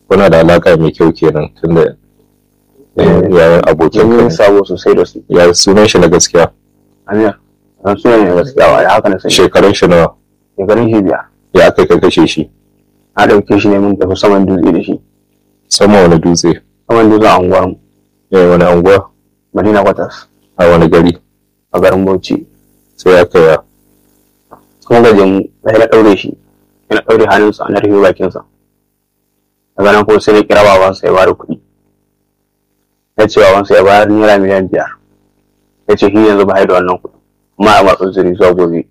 kuna da alaka mai kyau kenan tunda yayin abokin mun ka yi sabo sosai da su ya sunan shi na gaskiya amir an suna ne gaskiya wa da haka na sani shekarun shi nawa shekarun shi biyar ya aka kai kashe shi na ɗauke shi ne mun tafi saman dutse da shi sama wani dutse saman dutse a unguwar mu ya wani anguwa madina kwatas a wani gari a garin bauchi sai aka ya kuma gaje mu sai na ɗaure shi sai na ɗaure hannunsa na rufe bakinsa daga nan kuma sai na kira babansa ya bada kuɗi ya ce babansa ya bayar naira miliyan biyar ya ce shi yanzu ba da wannan kuɗi kuma a matsin zuri zuwa gobe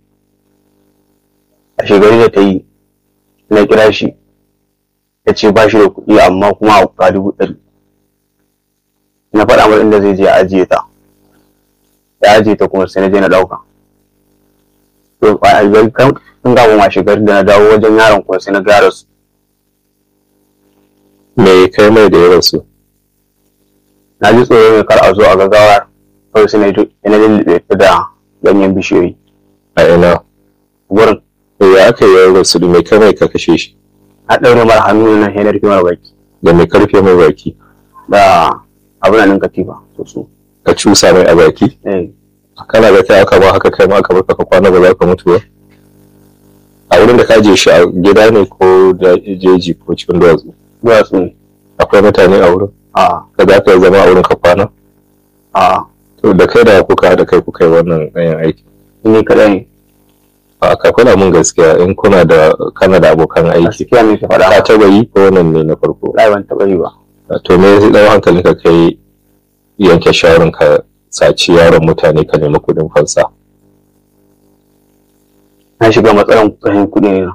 a shekaru da ta yi na kira shi ya ce ba shi da kuɗi amma kuma a kuka dubu ɗari na faɗa masa inda zai je a ajiye ta ya ajiye ta kuma sai na je na ɗauka to a albar kan in ga ma shekaru da na dawo wajen yaron kuma sai na gara su me kai mai da ya rasu na ji tsoro mai kar a zo a gaggawa kawai sai na ji na lullube ta da ganyen bishiyoyi a ina wurin ya aka yi ya rasu da me kai mai ka kashe shi na ɗaure mara hannu na yanar kimar baki da me karfe mai baki da abin nan katifa so su ka cusa mai a baki eh kana ga kai aka ba haka kai ma aka baka ka kwana ba za ka mutu ba a wurin da ka je shi a gida ne ko da jeji ko cikin duwatsu duwatsu ne akwai mutane a wurin a ka za ka zama a wurin ka kwana a to da kai da kuka da kai kuka yi wannan ɗayan aiki ni kaɗai ne a ka faɗa mun gaskiya in kuna da kana da abokan aiki gaskiya ne ta ka faɗa taɓa yi ko wannan ne na farko lai ban taɓa yi ba to me zai ɗau hankalin ka kai yanke shawarar ka saci yaron mutane ka nemi kuɗin fansa na shiga matsalan kuɗin kuɗi ne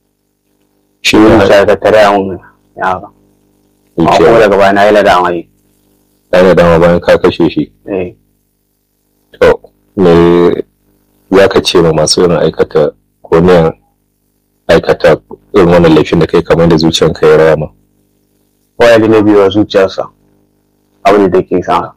shi ne ne musa ya tattare a mun ya ba amma kuma daga baya na yi ladama yi ɗaya dama bayan ka kashe shi eh To, me ya ka ce ma masu irin aikata ko ne aikata irin wannan laifin da kai kamar da zuciyanka ya rama? waya da na biyu wa zuciyarsa abin da take sa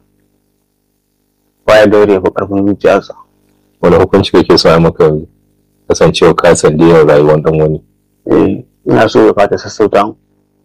waya da ya fi ƙarfin zuciyarsa Wani hukunci kake so a maka yanzu? Kasancewa ka sandiyar rayuwar dan wani. eh ina so ya fata sassauta mu.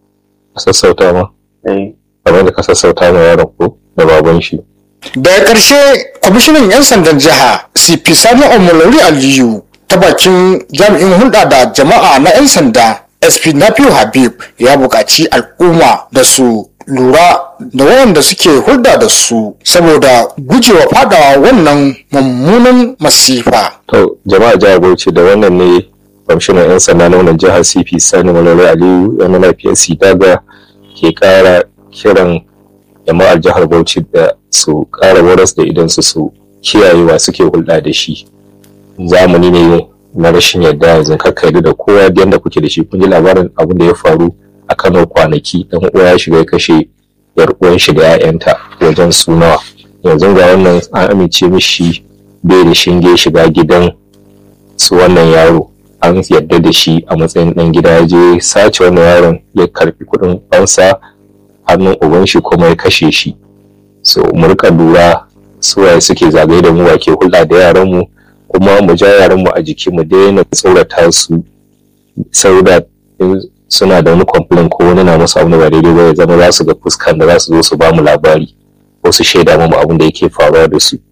Ka sassauta ma? eh Kamar da ka sassauta ma yaron ko da baban shi. daga ƙarshe kwamishinan 'yan sandan jiha cp sani omolori aliyu ta bakin jami'in hulɗa da jama'a na 'yan sanda sp nafiu habib ya buƙaci al'umma da su lura da waɗanda suke hulɗa da su saboda gujewa fadawa wannan mummunan masifa To, jama'a jihar Bauchi da wannan ne kwamishinan 'yan sanda na wannan jihar CP Sani Malala Aliyu yana lafiyar daga ke kara kiran jama'ar jihar Bauchi da su kara waras da idan su su kiyayewa suke hulɗa da shi. Zamani ne na rashin yadda yanzu kakka yarda da kowa da yadda kuke da shi kun ji labarin abin da ya faru a Kano kwanaki dan uwa ya shiga ya kashe yar uwan shi da 'ya'yanta wajen su nawa yanzu ga wannan an amince mishi bai da shinge shiga gidan su wannan yaro an yarda da shi a matsayin ɗan gida ya je sace wannan yaron ya karfi kuɗin fansa hannun uban shi kuma ya kashe shi so mu rika lura su waye suke zagaye da mu wa ke hulɗa da yaran mu kuma mu ja yaran mu a jiki mu daina tsorata su saboda in suna da wani complain ko wani na musu abu da ba daidai ba ya zama za su ga fuskan da za su zo su ba mu labari ko su shaida mu abin da yake faruwa da su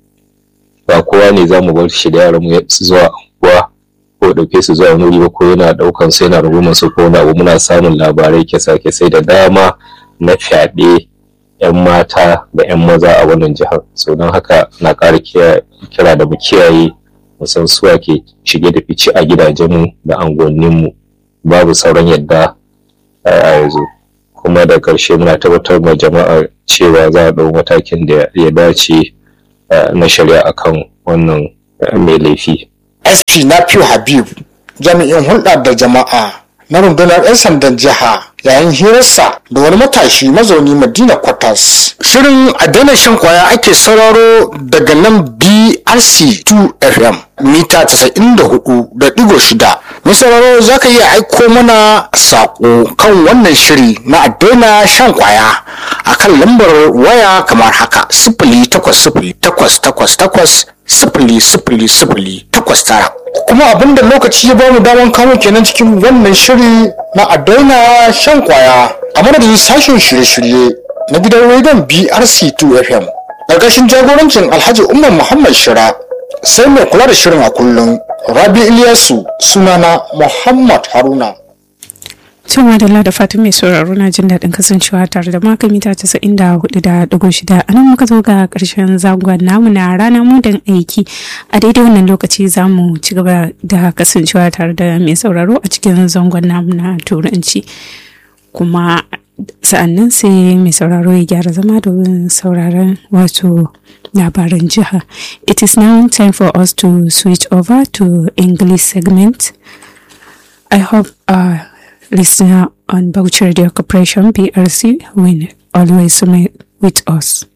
ba kowa ne za mu bar shi da yaran mu su zuwa unguwa ko ɗauke su zuwa wani wuri ba ko yana ɗaukan su yana rungumar su ko wani abu muna samun labarai kisa kisai da dama na fyaɗe yan mata da yan maza a wannan jihar so don haka na ƙara kira da mu kiyaye mu san suwa ke shige da fice a gidajenmu da anguwanninmu babu sauran yadda a yanzu kuma da ƙarshe muna tabbatar ma jama'a cewa za a ɗau matakin da ya dace na shari'a akan wannan mai laifi. sp nafiu habib jami'in hulɗa da jama'a na rundunar 'yan sandan jiha yayin hirarsa da wani matashi mazauni madina kwatas shirin a daina shan kwaya ake sauraro daga nan brc 2 fm mita 94.6 mai sauraro za ka iya aiko mana saƙo kan wannan shiri na a daina shan kwaya a kan lambar waya kamar haka sifili takwas sifili takwas takwas takwas sifili sifili sifili takwas tara kuma abinda lokaci ya bamu daman kamo kenan cikin wannan shiri na a daina shan kwaya a madadin sashen shirye-shirye na gidan rediyon brc2 fm ƙarƙashin jagorancin alhaji umar muhammad shira sai mai kula da shirin a kullum rabi iliyasu sunana muhammad haruna Cin madalla da fatan mai sauraro na jin daɗin kasancewa tare da maka mita casa'in da hudu da ɗigo shida a nan muka zo ga ƙarshen zangon namu na rana mudan aiki a daidai wannan lokaci za mu ci gaba da kasancewa tare da mai sauraro a cikin zangon namu na turanci kuma sa'annan sai mai sauraro ya gyara zama domin sauraron wato labaran jiha it is now time for us to switch over to english segment i hope uh, listener on Bauchi Radio Corporation BRC will always remain with us.